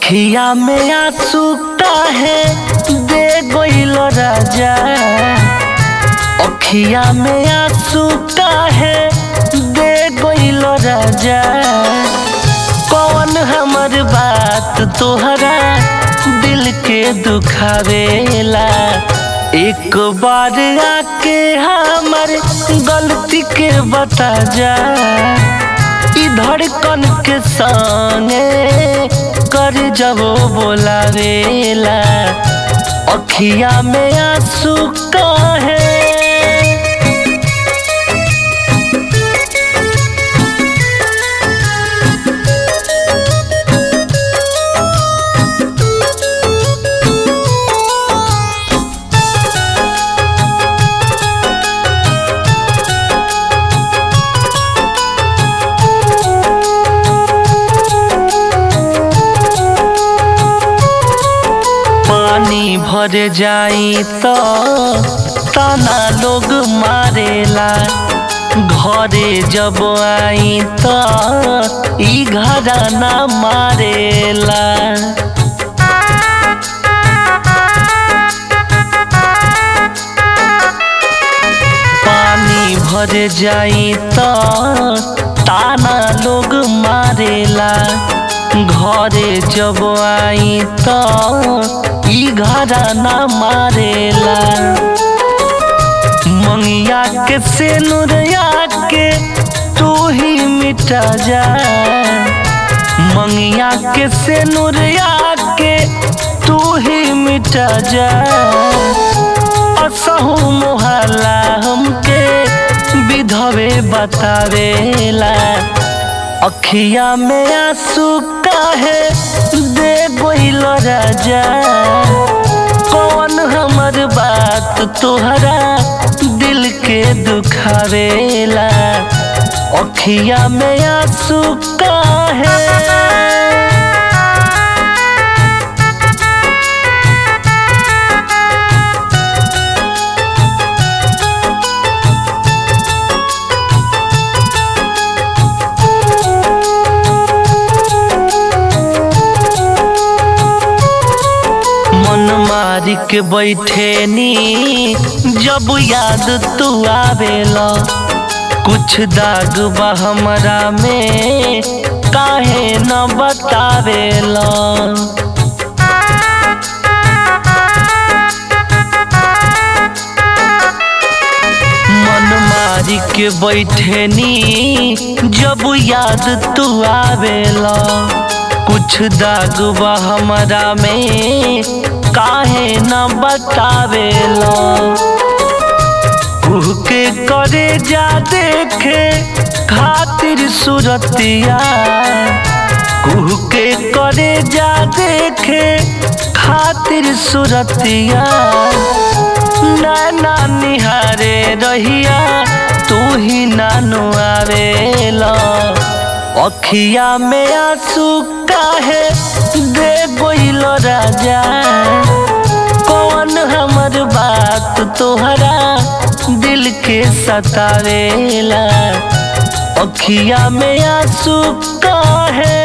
अखिया में आंसू काहे दे गइल राजा अखिया में आंसू काहे दे गइल राजा कौन हमर बात तोहरा दिल के दुखावेला एक बार आके हमर गलती के बता जा ई धड़कन के संगे कर जब बोलावेला अखिया में आंसू काहे पानी भर जाई तो ताना लोग मारेला घरे जब आई तो ई घराना मारेला पानी भर जाई तो ताना लोग मारेला घरे जब आई तो ई घराना मारेला मंगिया के सेनुरिया के तू ही मिटा जा मंगिया के सेनुरिया के तू ही मिटा जा असहू मोहल्ला हमके विधवे बतावेला अखिया में आंसू काहे दे गइल राजा कौन हमर बात तोहरा दिल के दुखावेला अखिया में आंसू काहे मन मारी के बैठे नी जब याद तू आवेला कुछ दाग बा हमरा में काहे न बतावेला मन मारी के बैठे नी जब याद तू आवेला कुछ दाग बा हमरा में काहे न बतावेला कुह के करे जा देखे खातिर सूरतिया कुह के करे जा देखे खातिर सूरतिया नाना निहारे रहिया तू ही नानू आवेला अखिया में आंसू काहे दे गइल राजा कौन हमर बात तोहरा दिल के सतावेला अखिया में आंसू काहे